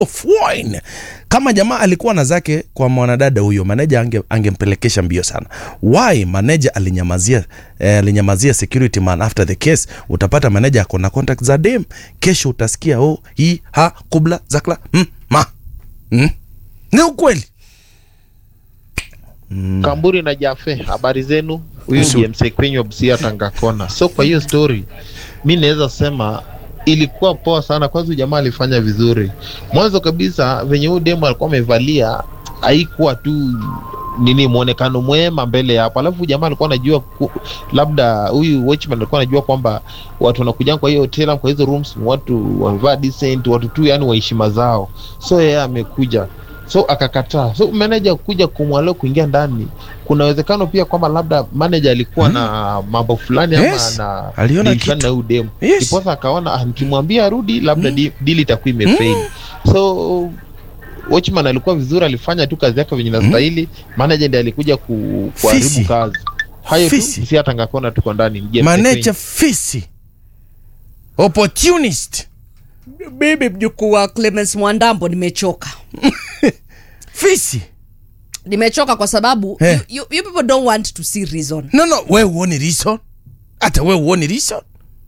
of wine. Kama jamaa alikuwa na zake kwa mwanadada huyo, maneja ange, angempelekesha mbio sana. Why maneja alinyamazia eh, alinyamazia security man after the case? Utapata maneja ako na contact za dem, kesho utasikia oh, hii ha kubla zakla mm, ma mm. Ni ukweli Kamburi na Jafe, habari zenu? Huyu Nzuri. ndiye msee kwenye Busia Tangakona. So kwa hiyo story mi naweza sema ilikuwa poa sana. Kwanza huyu jamaa alifanya vizuri. Mwanzo kabisa venye huyu demo alikuwa amevalia haikuwa tu nini mwonekano mwema mbele ya hapo, alafu huyu jamaa alikuwa anajua ku, labda huyu watchman alikuwa anajua kwamba watu wanakuja kwa hiyo hotel, kwa hizo rooms, watu wamevaa decent, watu tu yani wa heshima zao, so yeye amekuja so akakataa. So manager kuja kumwalio kuingia ndani, kuna uwezekano pia kwamba labda manager alikuwa Hmm. na mambo fulani Yes. ama na Aliona deal fulani kitu. na huyu demu Yes. ndiposa akaona ah, nikimwambia arudi labda Hmm. di- deal itakuwa imefail. So watchman alikuwa vizuri, alifanya tu kazi yake venye inastahili. Manager ndiye alikuja ku, kuharibu Fisi. kazi. Hayo tu, Fisi. si hata ngakona tuko ndani. James maneja fisi opportunist Mimi mjukuu wa Clemens Mwandambo nimechoka. fisi Nimechoka kwa sababu Eh. you, you, you people don't want to see reason. no no we uoni reason hata we uoni reason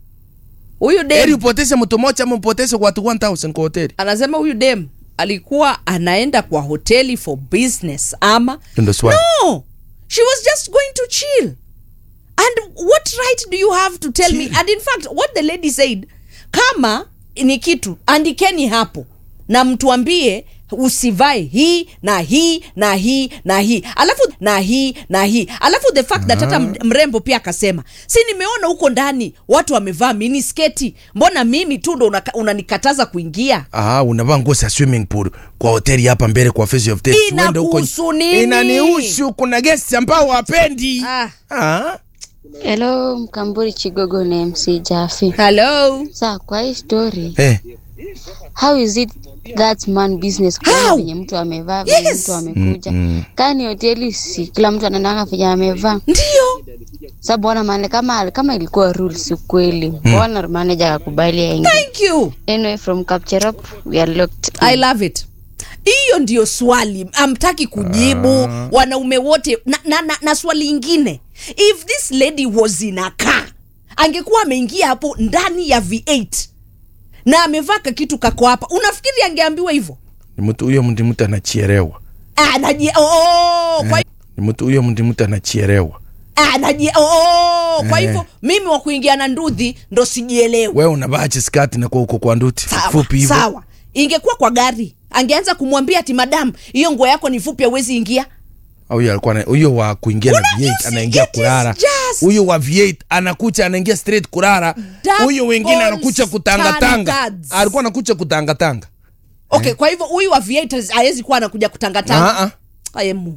Huyu eri dem upoteze mtu moja ama upoteze watu 1000 kwa hoteli anasema huyu dem alikuwa anaenda kwa hoteli for business ama ndo swali no she was just going to chill and what right do you have to tell me Chill. and in fact what the lady said kama ni kitu andikeni hapo na mtuambie usivae hii na hii na hii na hii alafu na hii na hii alafu the fact that hata m- mrembo pia akasema si nimeona huko ndani watu wamevaa mini sketi mbona mimi tu ndo unaka- unanikataza kuingia ah unavaa nguo za swimming pool kwa hoteli hapa mbele kwa face of death Uende huko- Inakuhusu nini? inanihusu kuna guests ambao wapendi ah. ah Hello, Mkamburi Chigogo na MC Jafi. hello Sa kwa hii story, eh how is it that man business How? kuona venye mtu amevaa venye Yes. mtu amekuja mm. kani hoteli si kila mtu anaendanga venye amevaa ndio sa bwana mane kama kama ilikuwa rules ukweli bwana manager akakubali aingie thank you anyway from Kapcherop we are locked i love it hiyo ndio swali amtaki kujibu wanaume wote na, na, na, na swali ingine if this lady was in a car angekuwa ameingia hapo ndani ya v8 na amevaa kakitu kako hapa unafikiri angeambiwa hivyo ni mtu huyo ndi mtu anachierewa anaji oh, kwa, ni mtu huyo ndi mtu anachierewa anaji oh, kwa Eh. hivyo mimi wa kuingia na ndudhi ndo sijielewi wewe unavaa skati na kwa uko kwa nduti sawa, fupi hivyo sawa ingekuwa kwa gari angeanza kumwambia ati madam hiyo nguo yako ni fupi awezi ingia au huyo alikuwa na- huyo wa kuingia na Una- V8 you see, anaingia it is kulala just- huyo wa V8 anakucha anaingia straight kulala Double huyo wengine anakucha kutangatanga standards. alikuwa anakucha kutangatanga okay kwa hivyo huyu wa v8 hawezi kuwa anakuja kutangatanga Ah, ah. ayemu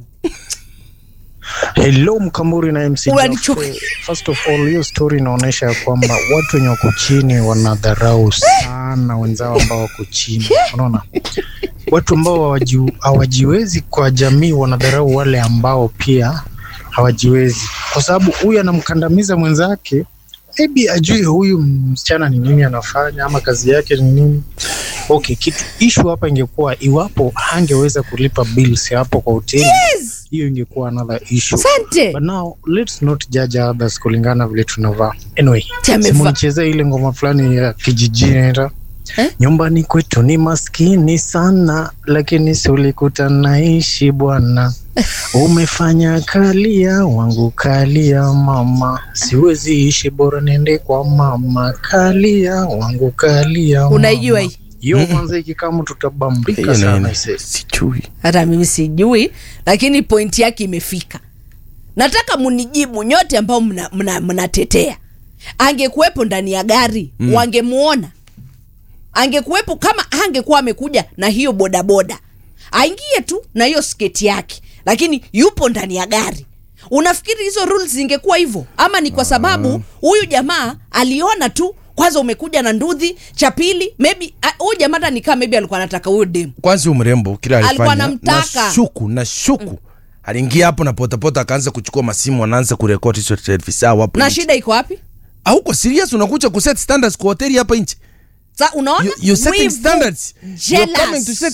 Hello Mkamburi na MC Unanichoka. Jaffe. First of all, hiyo story inaonyesha ya kwamba watu wenye wako chini wanadharau sana wenzao ambao wako chini. Unaona, watu ambao hawaji- hawajiwezi kwa jamii wanadharau wale ambao pia hawajiwezi, kwa sababu huyu anamkandamiza mwenzake, maybe ajue huyu msichana ni nini anafanya ama kazi yake ni nini. Okay, kitu issue hapa ingekuwa iwapo hangeweza kulipa bills hapo kwa hoteli hiyo ingekuwa another issue sante but now let's not judge others kulingana vile tunavaa anyway Amevaa. simonichezea ile ngoma fulani ya kijijini inaitwa, Eh? nyumbani kwetu ni maskini sana lakini sulikuta naishi bwana umefanya kalia wangu kalia mama siwezi ishi bora niende kwa mama kalia wangu kalia mama. unaijua hii hiyo kwanza ikikamu tutabambika Hiyo sana nini? ise. sijui hata mimi sijui lakini pointi yake imefika nataka munijibu nyote ambao mnatetea mna, mnatetea. angekuwepo ndani ya gari mm. wangemuona angekuwepo kama angekuwa amekuja na hiyo bodaboda aingie tu na hiyo sketi yake lakini yupo ndani ya gari unafikiri hizo rules zingekuwa hivyo ama ni kwa sababu huyu jamaa aliona tu kwanza umekuja na ndudhi cha pili maybe ah, huyu jamaa hata nikaa maybe alikuwa anataka huyo demu kwanza huyu mrembo kila Alikuwa alifanya anamtaka. na shuku na shuku aliingia hapo na potapota akaanza kuchukua masimu anaanza kurekodi hizo televisa hapo na nje. shida iko wapi hauko serious unakuja kuset standards kwa hoteli hapa nchi sa unaona you, you setting Wivu. standards you're coming to Jealous. set